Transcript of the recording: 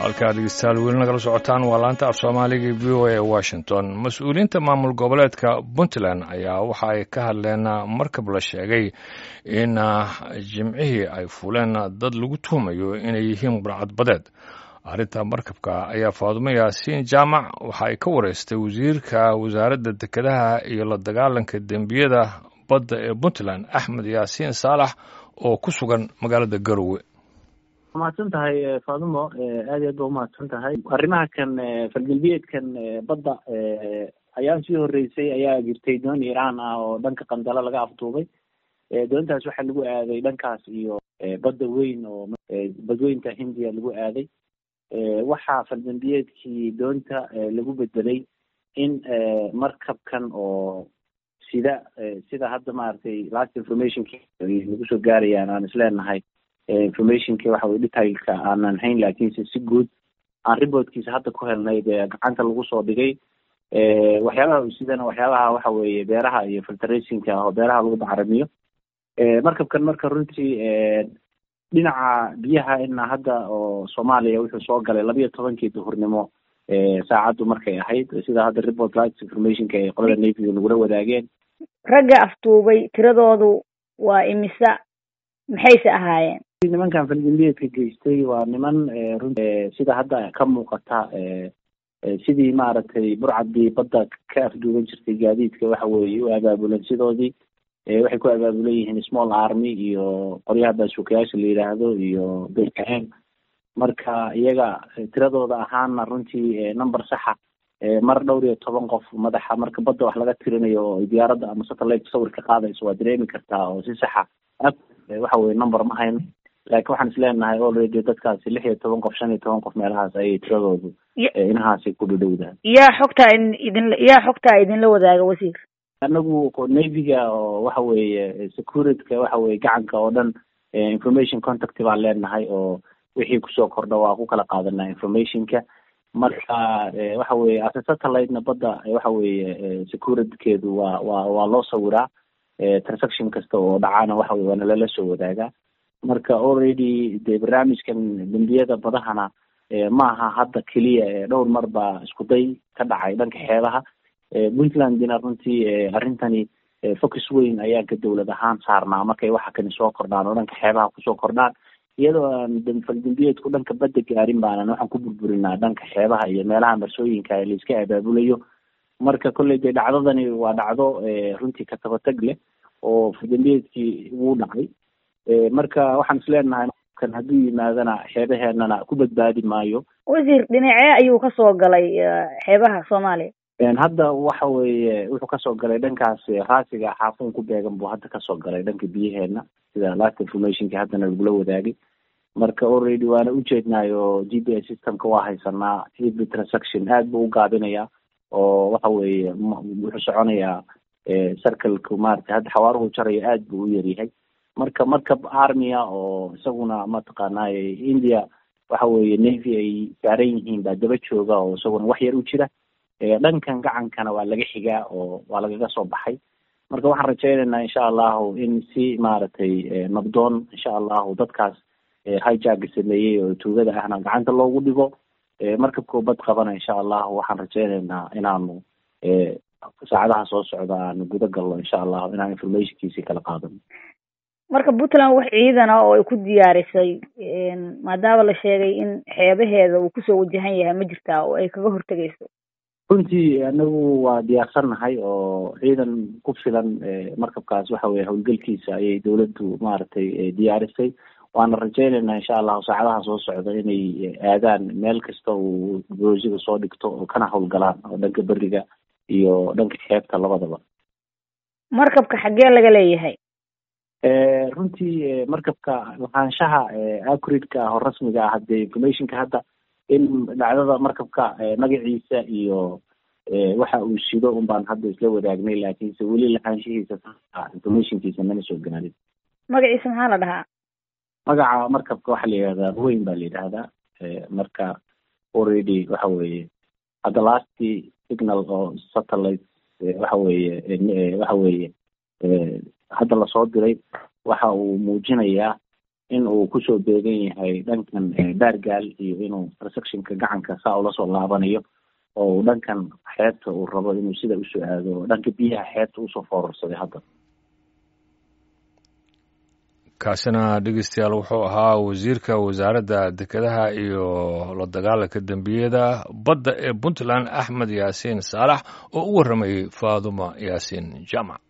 halkaa dhegeystayaal weli nagala socotaan waa laanta af soomaaliga v o a ee washington mas-uuliyiinta maamul goboleedka puntland ayaa waxa ay ka hadleen markab la sheegay in jimcihii ay fuleen dad lagu tuhumayo inay yihiin burcadbadeed arrinta markabka ayaa faadumo yaasiin jaamac waxa ay ka wareystay wasiirka wasaaradda dekedaha iyo la dagaalanka dembiyada badda ee puntland axmed yaasiin saalax oo ku sugan magaalada garowe mahadsan tahay faadumo aad iyo aad ba umahadsan tahay arrimaha kan falgalbeedkan badda ayaa sii horeysay ayaa jirtay doon iiraan ah oo dhanka qandalo laga afduubay doontaas waxaa lagu aaday dhankaas iyo badda weyn oo badweynta hindiya lagu aaday waxaa faldambiyeedkii doonta lagu bedelay in markabkan oo sida sida hadda maaragtay last informationki lagu soo gaarayaan aan isleenahay informationki waxa weye detailka aanan hayn laakiinse si guud aan reportkiisa hadda ku helnay dee gacanta lagu soo dhigay waxyaabaha sidana waxyaabaha waxa weeye beeraha iyo filtrationka oo beeraha lagu bacaramiyo markabkan marka runtii dhinaca biyaha ina hadda oo soomaaliya wuxuu soo galay labiyo tobankii duhurnimo saacaddu markay ahayd sida hadda report lights informationka ay qolada navyga nagula wadaageen ragga afduubay tiradoodu waa imisa maxayse ahaayeen nimankan falgambiyeedka geystay waa niman run sida hadda ka muuqata sidii maaragtay burcadii badda ka afduuban jirtay gaadiidka waxa weeye u abaabulan sidoodii waxay ku abaabulan yihiin small army iyo qoryaha baasuukayaasha la yidhaahdo iyo bkm marka iyaga tiradooda ahaana runtii number saxa mar dhowr iyo toban qof madaxa marka badda wax laga tirinayo oo diyaaradda ama satellite sawir ka qaadayso waa dareemi kartaa oo si saxa waxa weye number ma hayno laakiin waxaan isleenahay already dadkaasi lix iyo toban qof shan iyo toban qof meelahaas ayay tiradoodu inahaasi ku dhadhowdahay yaa xogtaa idin yaa xogtaa idinla wadaaga wasiir anagu navyga oo waxa weeye securityka waxa weye gacanka oo dhan information contact baan leenahay oo wixii kusoo kordha waa ku kala qaadanaa informationka marka waxa weye ase satellitena badda waxa weeye securitykeedu waa waa waa loo sawiraa transaction kasta oo dhacana waxa weye waana lala soo wadaagaa marka already dee barnaamijkan dembiyada badahana ma aha hadda keliya dhowr mar baa isku day ka dhacay dhanka xeebaha puntlandina runtii arrintani focus weyn ayaa ka dowlad ahaan saarnaa markay waxa kani soo kordhaan oo dhanka xeebaha kusoo kordhaan iyadoo aan faldambiyeedku dhanka badda gaarin baanan waxaan ku burburinaa dhanka xeebaha iyo meelaha marsooyinka ee laiska abaabulayo marka kolley dee dhacdadani waa dhacdo runtii katabatag leh oo faldambiyeedkii wuu dhacay marka waxaan isleenahay kan hadduu yimaadana xeebaheenana ku badbaadi maayo wasiir dhinacee ayuu kasoo galay xeebaha soomaaliya hadda waxa weeye wuxuu kasoo galay dhankaas raasiga xaafuun ku beegan buu hadda kasoo galay dhanka biyaheena sida last informationki haddana lagula wadaagay marka already waana ujeednaayo g p s systemka waa haysanaa every transaction aad buu u gaabinayaa oo waxa weeye wuxuu soconayaa circleka maarata hadda xawaaruhu jaraya aad buu u yaryahay marka markab armia oo isaguna mataqaanay india waxa weeye navy ay saaran yihiin baa daba jooga oo isaguna wax yar u jira dhankan gacankana waa laga xigaa oo waa lagaga soo baxay marka waxaan rajaynaynaa insha allahu in si maaragtay nabdoon insha allahu dadkaas hijaga sameeyey oo tuugada ahna gacanta loogu dhigo markabkoo bad qabana insha allahu waxaan rajaynaynaa inaanu saacadaha soo socda aanu guda galno insha allahu inaan informationkiisi kala qaadano marka puntland wax ciidana oo ay ku diyaarisay maadaama la sheegay in xeebaheeda uu kusoo wajahan yahay ma jirtaa oo ay kaga hortegayso runtii anagu waa diyaarsannahay oo ciidan ku filan markabkaas waxa weye howlgelkiisa ayay dawladdu maaragtay diyaarisay waana rajaynaynaa insha allahu saacadaha soo socda inay aadaan meel kasta uu boosiga soo dhigto oo kana howlgalaan oo dhanka beriga iyo dhanka xeebta labadaba markabka xaggee laga leeyahay runtii markabka lahaanshaha acuratka ah oo rasmiga ah hadee informationka hadda in dhacdada markabka magaciisa iyo waxa uu shido un baan hadda isla wadaagnay laakiinse weli lahaanshihiisa informationkiisa mana soo gaarin magaciisa maxaa la dhahaa magaca markabka waxaa la yidhahdaa ruweyn baa la yidhahdaa marka already waxa weeye hadda lasty signal oo satellite waxa weeye waxa weeye hadda lasoo diray waxa uu muujinayaa in uu kusoo beegan yahay dhankan baargaal iyo inuu receptionka gacanka saa ula soo laabanayo oo uu dhankan xeebta uu rabo inuu sida usoo aado dhanka biyaha xeebta usoo foorarsaday hadda kaasina dhegeystayaal wuxuu ahaa wasiirka wasaaradda dekedaha iyo la dagaalanka dembiyada badda ee puntland axmed yaasiin saalax oo u warramayey faaduma yaasiin jaamac